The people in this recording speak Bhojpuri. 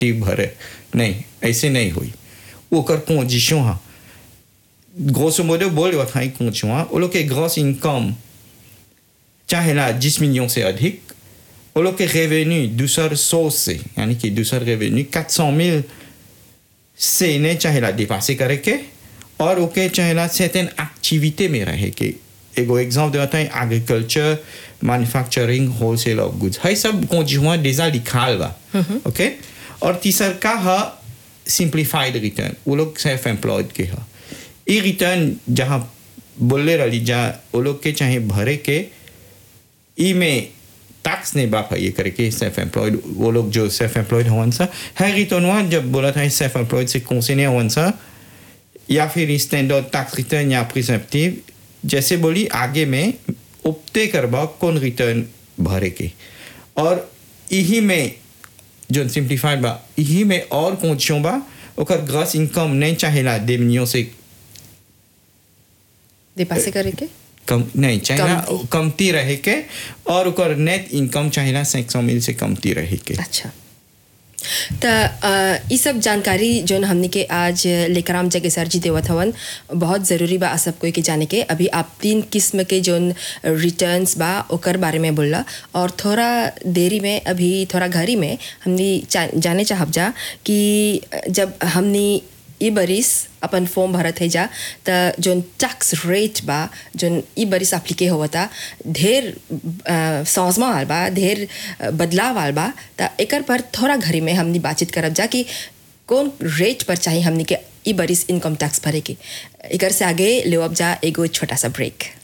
भरे नहीं ऐसे नहीं हुई ओकर condition हा grosso modo बोल रहा था condition हा वो लोग के gross income चाहे ना 10 millions से अधिक वो लोग के रेवेन्यू दूसर सोर्स से यानी कि दूसर रेवेन्यू 400 000 से ने चाहे ला डिपासे करे के और ओके चाहे ला सर्टेन एक्टिविटी में रहे के एगो एग्जांपल देता है agriculture manufacturing wholesale of goods है सब conjoint déjà लिखाल बा ओके और तीसर का है सिंप्लीफाइड रिटर्न वो लोग सेल्फ एम्प्लॉयड के है ये रिटर्न जहाँ बोले रही जा वो लोग के चाहे भरे के ई में टैक्स नहीं बाप ये करके सेल्फ एम्प्लॉयड वो लोग जो सेल्फ एम्प्लॉयड हवन सा है रिटर्न जब बोला था सेल्फ एम्प्लॉयड से कौन हवन सा या फिर स्टैंडर्ड टैक्स रिटर्न या प्रिसेप्टिव जैसे बोली आगे में उपते करबा कौन रिटर्न भरे के और यही में जो सिंप्लीफाइड बा यही में और कौन बा ओकर ग्रॉस इनकम नहीं चाहेला देवनियों से डिपासे करे के कम नहीं चाहेला कमती। कमती रहे के और ओकर नेट इनकम चाहेला 500 मिल से कमती रहे के अच्छा त ये सब जानकारी जोन हमने के आज लेकराम जगे सर जी देवत हवन बहुत ज़रूरी बा सब कोई के जाने के अभी आप तीन किस्म के जोन रिटर्न्स बा ओकर बारे में बोलला और थोड़ा देरी में अभी थोड़ा घरी में हमने चा- जाने चाहब जा कि जब हमने ई बरिस अपन फॉर्म भरत है जा त जोन टैक्स रेट बा जोन ई बरिस अप्लीके होवता ढेर अ, समझमा आल बा ढेर अ, बदलाव आल बा त एकर पर थोड़ा घरी में हमनी बातचीत करब जा कि कौन रेट पर चाहिए हमनी के ई बरिस इनकम टैक्स भरे के एकर से आगे लेवब जा एगो छोटा सा ब्रेक